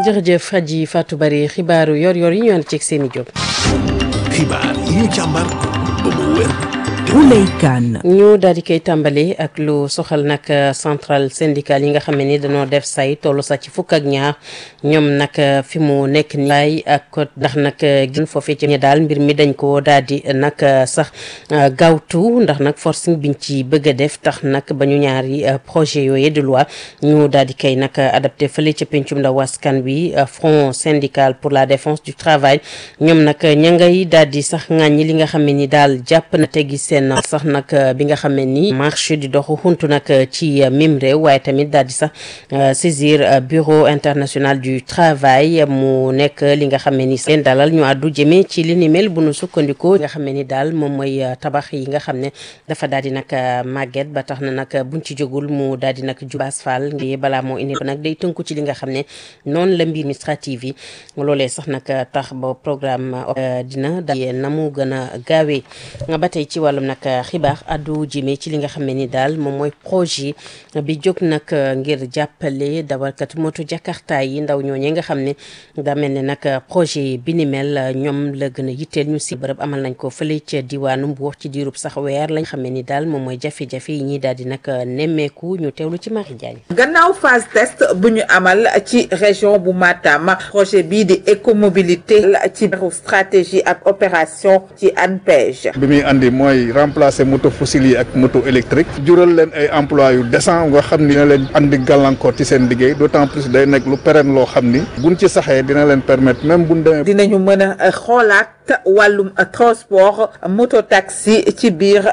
jërëjëf Hadji Fatou Bari xibaaru yor-yor yi ñu ànd ceeg seeni jóg. xibaar yi ñu càmbar ba mu wér. Ouley Kane. ñu daal di koy tàmbali ak lu soxal nag centrale syndicale yi nga xam ne ni dañoo def say tollu sax ci fukk ak ñaar ñoom nag fi mu nekk ni lay ak ndax nag gën foofee ci ñe daal mbir mi dañ ko daal di nag sax gaawtu ndax nag forcing biñ ci bëgg a def tax nag ba ñu ñaari projet yooyu de loi ñu daal di koy nag adapté fële ca pencum ndaw askan wi front syndical pour la défense du travail ñoom nag ña ngay daal di sax ŋàññi li nga xam ne ni daal jàpp na teggi seen sax nag bi nga xam ne ni marché di doxu xuntu nag ci mim réew waaye tamit daal di sax saisir bureau international du travail mu nekk li nga xam ne ni seen dalal ñu àddu jëmee ci li ni mel bu nu sukkandikoo nga xam ne ni daal moom mooy tabax yi nga xam ne dafa daal di nag màgget ba tax na nag buñ ci jógul mu daal di nag jubaas fall ngi balaa moo indi nag day tënku ci li nga xam ne noonu la mbir administrative yi loolee sax nag tax ba programme dina daal na mu gën a gaawee ba tey ci wàllum nag xibaar addu jëmee ci li nga xam ne ni daal moom mooy projet bi jóg nag ngir jàppale dawalkat moto jakarta yi ndaw ñooñee nga xam ne daa mel ne nag projet bi ni mel ñoom la gën a yitteel ñu si bërëb amal nañ ko fële ca diwaanu Mbuur ci diirub sax weer lañ xam ne ni daal moom mooy jafe-jafe yi ñuy daal di nag nemmeeku ñu teewlu ci Marie Diagne gannaaw phase test bu ñu amal ci région bu Matam projet bii di écomobilité ci biiru stratégie ak opération ci ANPEJ bi muy andi mooy remplacer moto fossile yi ak moto électrique jural leen ay emploi yu décent nga xam ni dina leen andi gàllankoor ci seen liggéey d'autant plus day nekk lu pérenne loo xam ni buñ ci saxee dina leen permettre même buñ demee dinañu mën a xoolaat wàllum transport moto taxi ci biir